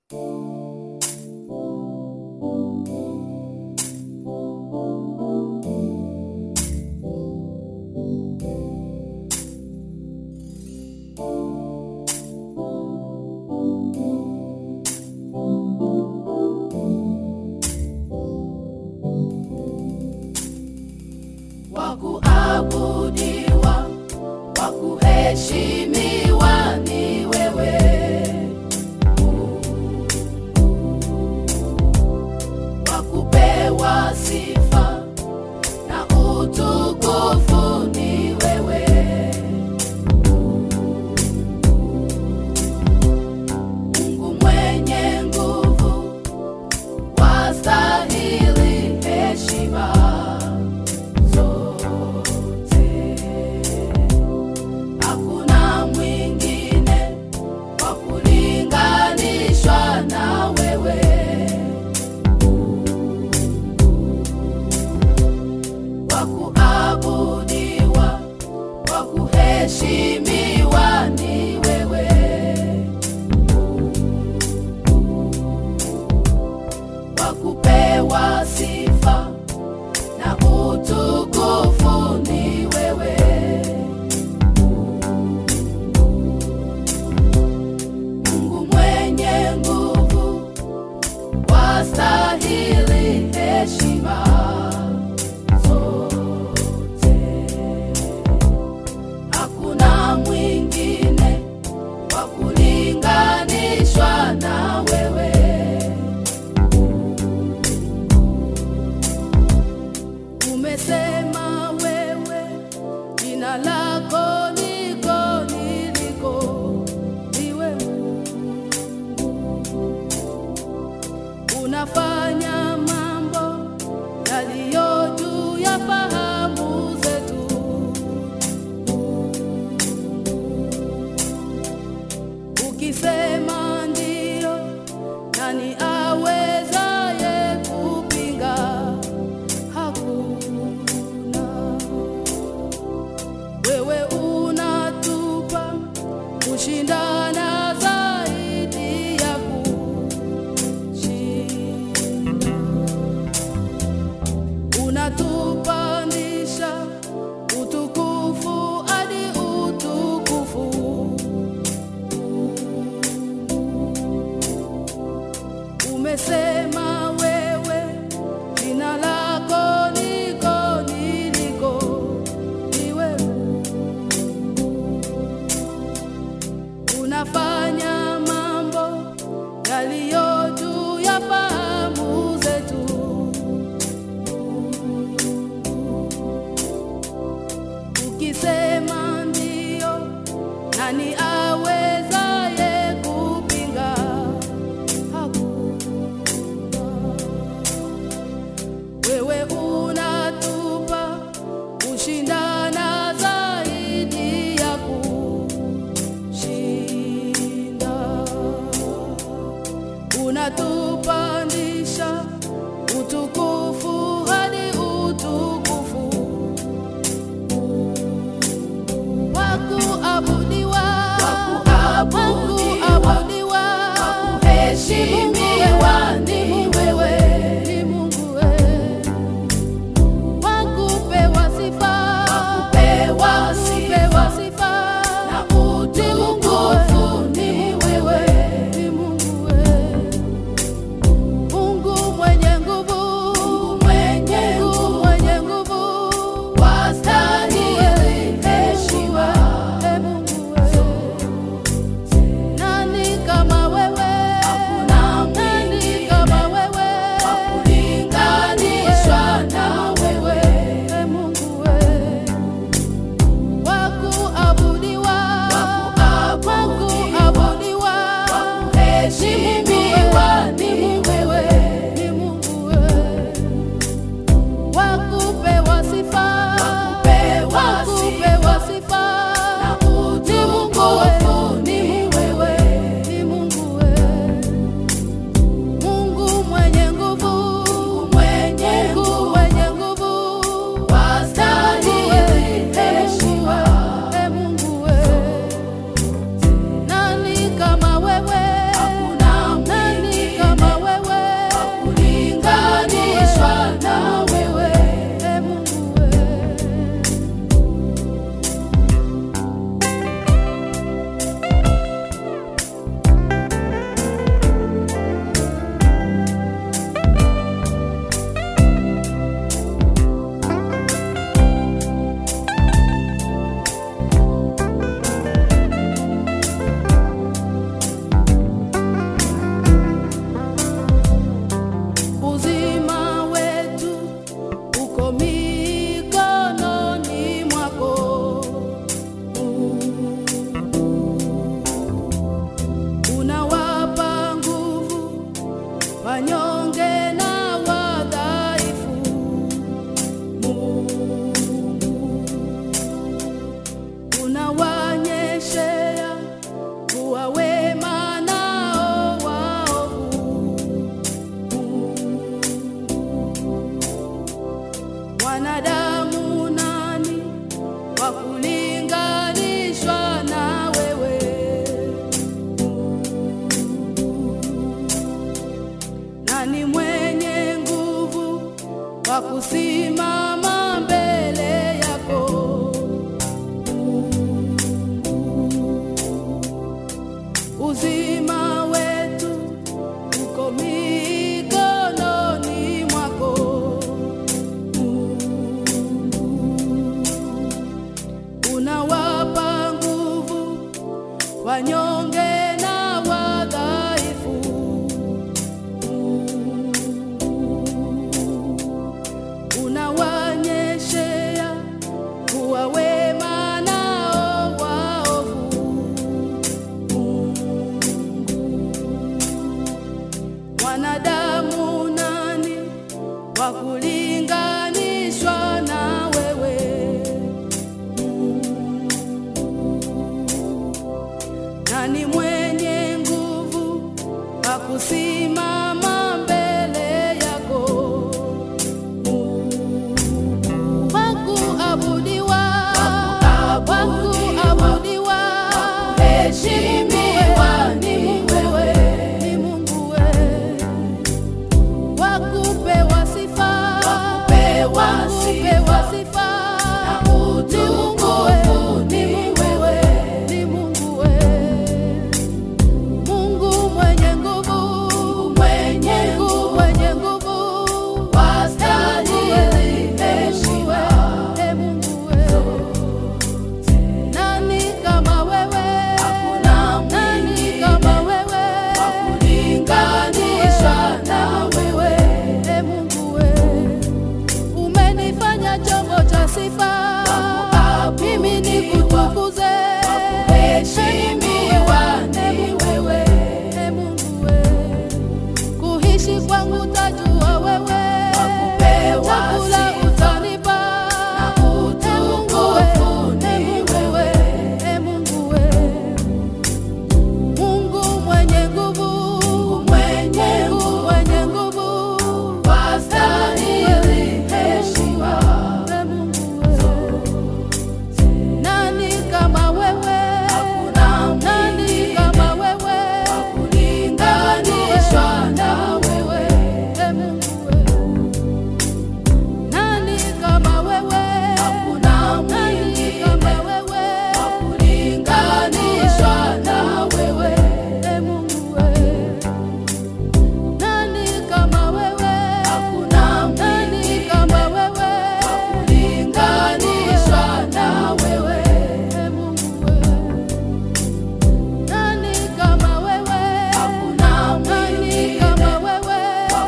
kuheshimiwa ni wewe wa kupewa sifa na utukufu ni wewe Mungu mwenye nguvu wastahili heshima zote hakuna mwingine wa kulinganishwa na wewe wa kuabudiwa wa kuheshimiwa ni wewe wa kupewa sifa na utukufu ni wewe Mungu mwenye nguvu wastahili heshima zote hakuna mwingine wa kulinganishwa na wewe umesema wewe jina lako liko niliko niwe unafanya mambo yaliyo juu ya fahamu zetu ukisema ndio nani awezaye kupinga hakuna wewe unatupa kushindana zaidi ya kushinda unatupandisha utukufu hadi utukufu umesema wewe jina lako liko niliko ni wewe unafanya mambo yaliyo juu ya fahamu zetu ukisema ndio nani awezaye kupinga hakuna wewe unatupa kushindana zaidi ya kushinda unatupandisha utukufu hadi utukufu wa kuabudiwa wa kuabudiwa wa kuheshimiwa ni wewe ni Mungu wewe wa kupewa sifa wa kupewa sifa na utukufu ni wewe ni Mungu wewe Mungu mwenye nguvu Mungu mwenye nguvu mwenye nguvu wastahili heshima e Mungu wewe nani kama wewe hakuna nani kama wewe wa kulinganishwa na wewe e Mungu wewe wa kuabudiwa wa kuabudiwa wa kuheshimiwa ni wewe ni Mungu wewe wa kupewa sifa wa kupewa sifa na utukufu ni wewe ni Mungu wewe Mungu mwenye nguvu mwenye nguvu mwenye nguvu wastahili heshima e Mungu wewe nani kama wewe hakuna wanyonge na wadhaifu. Unawanyeshea kuwa wema nao waovu. Wanadamu nani wa kulinganishwa na wewe? Nani mwenye nguvu wa kusimama mbele yako? Wa kuabudiwa, wa kuabudiwa, heshimiwa ni wewe, ni Mungu wewe wakupewa sifa, wakupewa sifa na utukufu ni wewe, ni Mungu wewe, Mungu mwenye nguvu, mwenye nguvu, mwenye nguvu, wastahili heshima, e Mungu wewe. Nani kama wewe? Hakuna nani kama wewe? Wakulinganisha na wewe, e Mungu wewe. Umenifanya chombo cha sifa, mimi nikutukuze. Heshimiwa ni wewe, e Mungu wewe. Kuishi kwangu tajua wewe, chakula utanipa, e Mungu wewe, e Mungu wewe, e Mungu wewe. Mungu mwenye nguvu, mwenye nguvu, mwenye nguvu, wastahili heshima, e Mungu wewe. Nani kama wewe? Hakuna nani kama wewe? Wakulinganishwa na wewe, e Mungu wewe. Nani kama wewe? Hakuna nani kama wewe? Wakulinganishwa na wewe, e Mungu wewe. Nani kama wewe? Hakuna nani kama wewe? Wakulinganishwa na wewe, e Mungu wewe. Nani kama wewe? Hakuna nani kama wewe?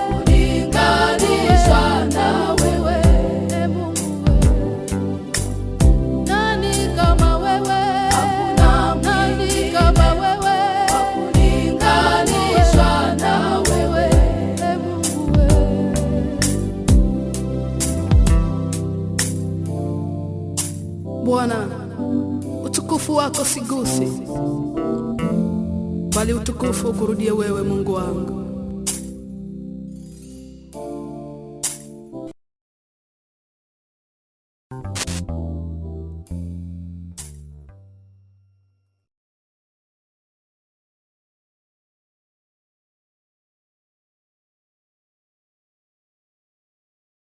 Wakulinganishwa na wewe, e Mungu wewe. Nani kama wewe? Hakuna nani kama wewe? Wakulinganishwa na wewe, e Mungu wewe. Bwana, utukufu wako sigusi, bali utukufu ukurudie wewe, Mungu wangu.